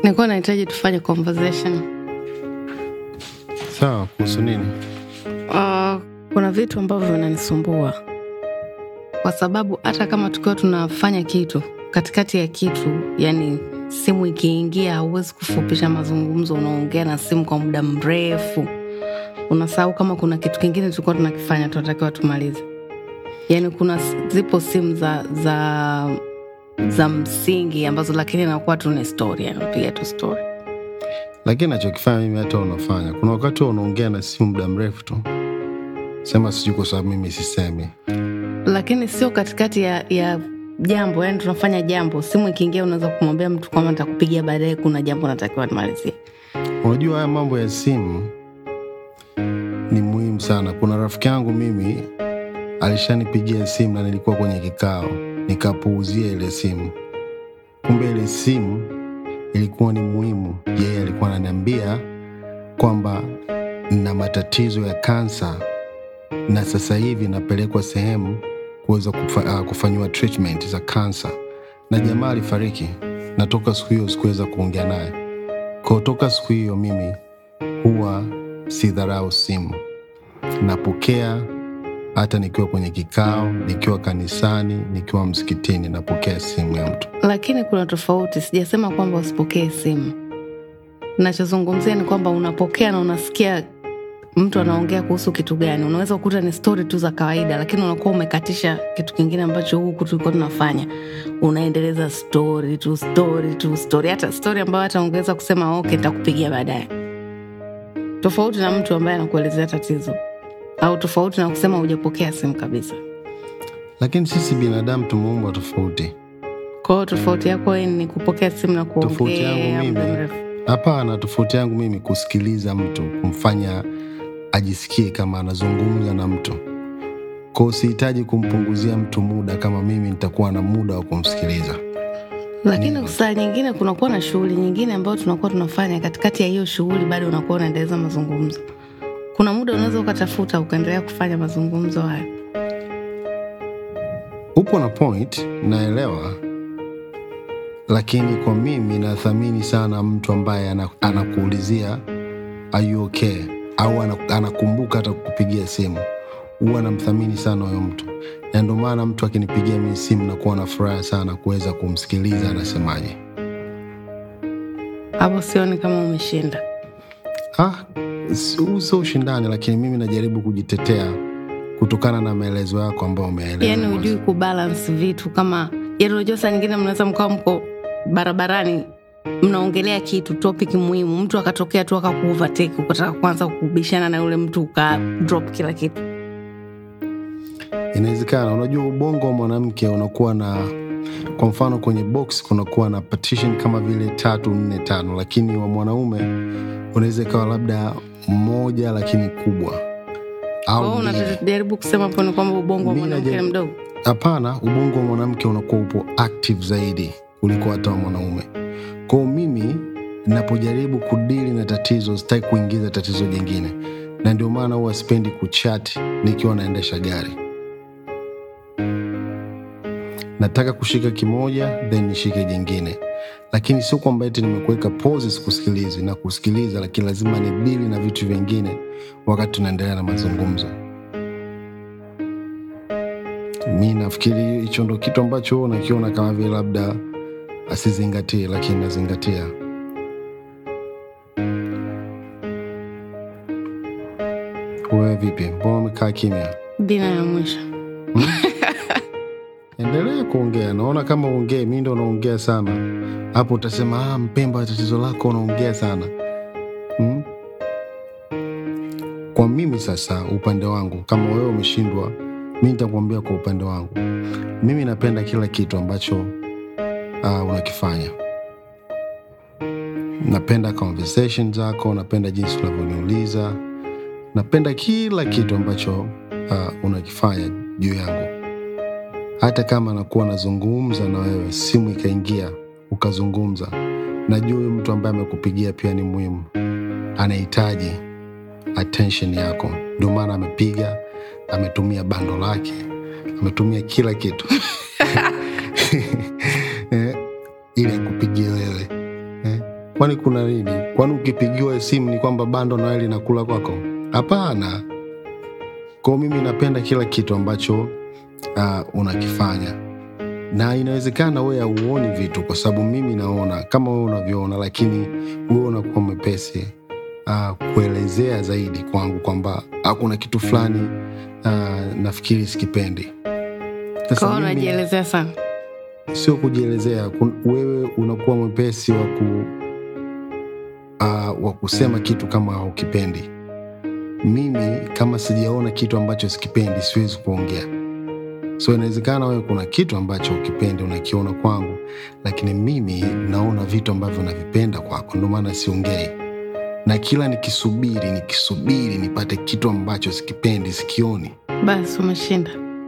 nilikuwa nahitaji tufanye conversation Sawa, kuhusu nini? uh, kuna vitu ambavyo vinanisumbua kwa sababu hata kama tukiwa tunafanya kitu katikati ya kitu yani simu ikiingia hauwezi kufupisha mazungumzo unaongea na simu kwa muda mrefu unasahau kama kuna kitu kingine tulikuwa tunakifanya tunatakiwa tumalize yani kuna zipo simu za za za msingi ambazo lakini nakuwa tu ni story yani unapiga tu story Lakini nachokifanya mimi hata unafanya, kuna wakati huwa unaongea na simu muda mrefu tu, sema sijui kwa sababu mimi sisemi. lakini sio katikati ya, ya jambo yani tunafanya jambo simu ikiingia unaweza kumwambia mtu kwamba nitakupigia baadaye kuna jambo natakiwa nimalizie Unajua haya mambo ya simu ni muhimu sana. Kuna rafiki yangu mimi alishanipigia simu na nilikuwa kwenye kikao, nikapuuzia ile simu. Kumbe ile simu ilikuwa ni muhimu. Yeye alikuwa ananiambia kwamba na matatizo ya kansa na sasa hivi napelekwa sehemu kuweza kufa, uh, kufanyiwa treatment za kansa, na jamaa alifariki, na toka siku hiyo sikuweza kuongea naye. Kwa toka siku hiyo mimi huwa sidharau simu, napokea hata nikiwa kwenye kikao, nikiwa kanisani, nikiwa msikitini, napokea simu ya mtu. lakini kuna tofauti sijasema kwamba usipokee simu nachozungumzia ni kwamba unapokea na unasikia mtu anaongea kuhusu kitu gani unaweza kukuta ni stori tu za kawaida lakini unakuwa umekatisha kitu kingine ambacho huku tulikuwa tunafanya unaendeleza stori tu stori tu stori hata stori ambayo hata ungeweza kusema ok nitakupigia baadaye tofauti na mtu ambaye anakuelezea tatizo au tofauti na kusema hujapokea simu kabisa Lakini sisi binadamu tumeumbwa tofauti. kwa hiyo tofauti yako wewe ni kupokea simu na Tofauti yangu kuongea muda mimi, mrefu hapana, tofauti yangu mimi kusikiliza mtu, kumfanya ajisikie kama anazungumza na mtu. Kwa sihitaji kumpunguzia mtu muda kama mimi nitakuwa na muda wa kumsikiliza. lakini saa nyingine kunakuwa na shughuli nyingine ambayo tunakuwa tunafanya katikati ya hiyo shughuli bado unakuwa unaendeleza mazungumzo kuna muda unaweza ukatafuta ukaendelea kufanya mazungumzo hayo Upo na point, naelewa, lakini kwa mimi nathamini sana mtu ambaye ana- anakuulizia are you okay, au ana- anakumbuka hata kukupigia simu. Huwa namthamini sana huyo mtu, na ndio maana mtu akinipigia mimi simu nakuwa na furaha sana kuweza kumsikiliza anasemaje. hapo sioni kama umeshinda Ah, si- huu sio ushindani, lakini mimi najaribu kujitetea kutokana na maelezo yako ambayo umeeleza. yaani mwanzo. hujui kubalance vitu kama yaani unajua saa nyingine mnaweza mkawa mko barabarani mnaongelea kitu topic muhimu mtu akatokea tu akakuovertake ukataka kuanza kubishana na yule mtu uka drop kila kitu Inawezekana. Unajua, ubongo wa mwanamke unakuwa na, kwa mfano kwenye box kunakuwa na partition kama vile tatu nne tano, lakini wa mwanaume unaweza ikawa labda moja lakini kubwa Kwa hiyo au mbili. unajaribu kusema hapo ni kwamba ubongo wa Mi mwanamke ni najaribu- mdogo Hapana, ubongo wa mwanamke unakuwa upo active zaidi kuliko hata wa mwanaume. Kwa hiyo mimi napojaribu kudili na tatizo, sitaki kuingiza tatizo jingine, na ndio maana huwa sipendi kuchat nikiwa naendesha gari. Nataka kushika kimoja then nishike jingine, lakini sio kwamba eti nimekuweka pause sikusikilizi na kusikiliza, lakini lazima nidili na vitu vingine wakati tunaendelea na mazungumzo. Mi nafikiri hicho ndo kitu ambacho wewe unakiona kama vile labda asizingatie, lakini nazingatia. Wewe vipi? Mbona umekaa kimya? dina ya mwisho Endelea kuongea, naona kama uongee, mi ndo naongea sana hapo. Utasema ah, Mpemba, tatizo lako unaongea sana hmm? Kwa mimi sasa, upande wangu, kama wewe umeshindwa, mi nitakuambia kwa upande wangu. Mimi napenda kila kitu ambacho uh, unakifanya. Napenda conversation zako, napenda jinsi unavyoniuliza, napenda kila kitu ambacho uh, unakifanya juu yangu hata kama nakuwa nazungumza na wewe, simu ikaingia ukazungumza, najua huyu mtu ambaye amekupigia pia ni muhimu, anahitaji attention yako, ndio maana amepiga, ametumia bando lake, ametumia kila kitu eh, ili akupigie wewe eh. kwani kuna nini kwani ukipigiwa simu ni kwamba bando nawe linakula kwako hapana kwao mimi napenda kila kitu ambacho uh, unakifanya na inawezekana wewe hauoni vitu kwa sababu mimi naona kama wewe unavyoona lakini wewe unakuwa mwepesi uh, kuelezea zaidi kwangu kwamba hakuna kitu fulani uh, nafikiri sikipendi Sasa kwao mimi- unajielezea sana sio kujielezea kun- wewe unakuwa mwepesi wa ku uh, wa kusema kitu kama haukipendi mimi kama sijaona kitu ambacho sikipendi siwezi kuongea so inawezekana wewe kuna kitu ambacho ukipendi unakiona kwangu lakini mimi naona vitu ambavyo navipenda kwako ndio maana siongei na kila nikisubiri nikisubiri nipate kitu ambacho sikipendi sikioni basi umeshinda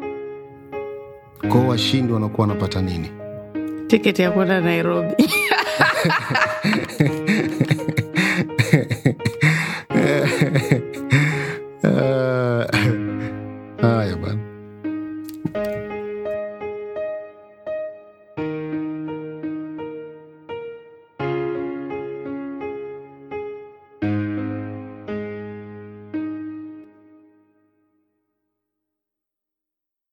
kwao washindi wanakuwa wanapata nini tiketi ya kwenda nairobi